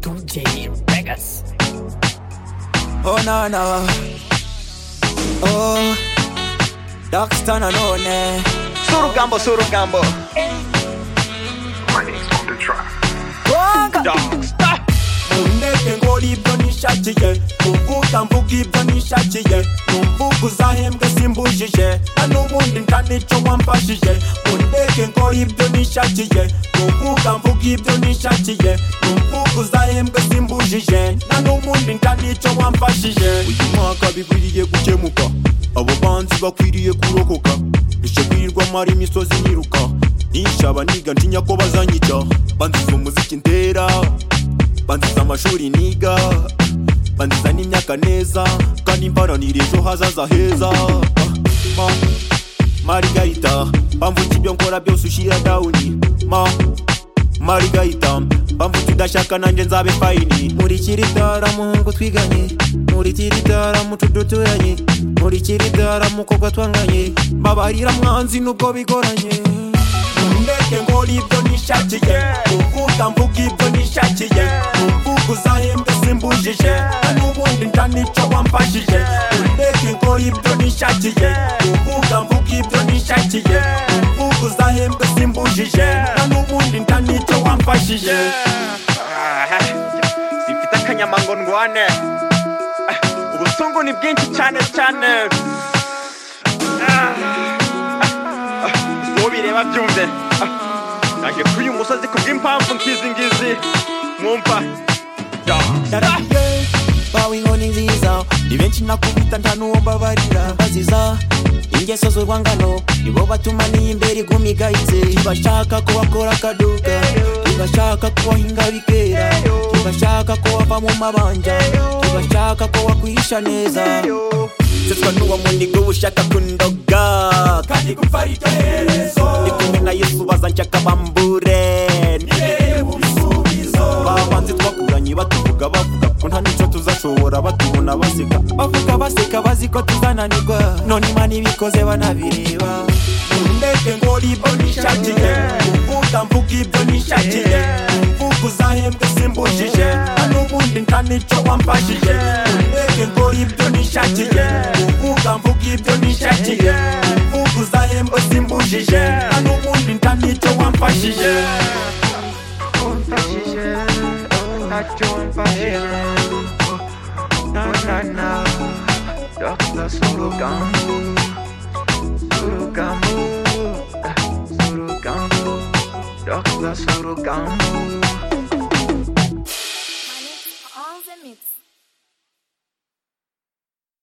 MJ Vegas. Oh no no Oh Darkstar Nanone Surugamba, Surugamba. Wanga Darkstar. Nteke ngora ibyo nishakiye Kuvuga mvuga ibyo nishakiye Numvuga uzahembwe simbujije Na n'ubundi nta n'icyo wamfashije Nteke ngora ibyo nishakiye Kuvuga mvuga ibyo nishakiye Numvuga uzahembwe simbujije Na n'ubundi nta n'icyo wamfashije Uyu mwaka bikwiriye gukemuka Abo banzi bakwiriye kurokoka Ishobirwa mara imisozi niruka Nishaba niga ntinya ko bazanyica Banziza umuziki ndera banziza amashuri niga banziza n'imyaka neza kandi mbaranira ejo hazaza heza ma marigayita bamvuga ibyo nkora byose ushira dawuni ma marigayita bamvuga udashaka nanjye nzabe fayini murikira itara muhungu twiganye murikira itara muco duturanye murikira itara mukobwa twanganye mbabarira mwanzi nubwo bigoranye Ntundeke nkora ibyo nishakiye Kuvuga mvuga ibyo nishakiye Numvuga uzahembwe simbujije Na n'ubundi nta n'icyo wamfashije Ntundeke nkora ibyo nishakiye Kuvuga mvuga ibyo nishakiye Numvuga uzahembwe simbujije Na n'ubundi nta n'icyo wamfashije Ah, Simfite akanyama ngo ndwane. Ah, Ubusungu ni bwinshi cyane cyane. Ah, ah, ah, Uwo bireba byumve. Ah, Naje kuri uyu musozi kubw'impamvu nkizi ngizi. Mwumva? Darkstar. Ndarahiye bawe inkoni nziza ni benshi nakubita nta n'uwo mbabarira baziza ingeso z'urwangano nibo batuma n'iyimbere iguma igayitse ntibashaka ko bakora akaduka ntibashaka ko wahinga bikera ntibashaka ko wava mu mabanja ntibashaka ko wakwisha neza seswa n'uwo munigo ushaka kundoga kandi gupfa iryo herezo ndi kumwe na yesu bazanshaka bambure nibereye ibisubizo babanze twakuranye batuvuga bavuga ko nta n'icyo tuzashobora batubona baseka bavuga baseka bazi ko tuzananirwa none imana ibikoze banabireba ndeke ngora ibyo nishakiye kuvuga mvuga ibyo nishakiye mvuga uzahembwe simbujije nta n'ubundi nta n'icyo wamfashije ndeke ngora ibyo nishakiye kuvuga mvuga ibyo nishakiye mvuga uzahembwe simbujije nta n'ubundi nta n'icyo wamfashije Surugamba, Surugamba, Doctor Surugamba.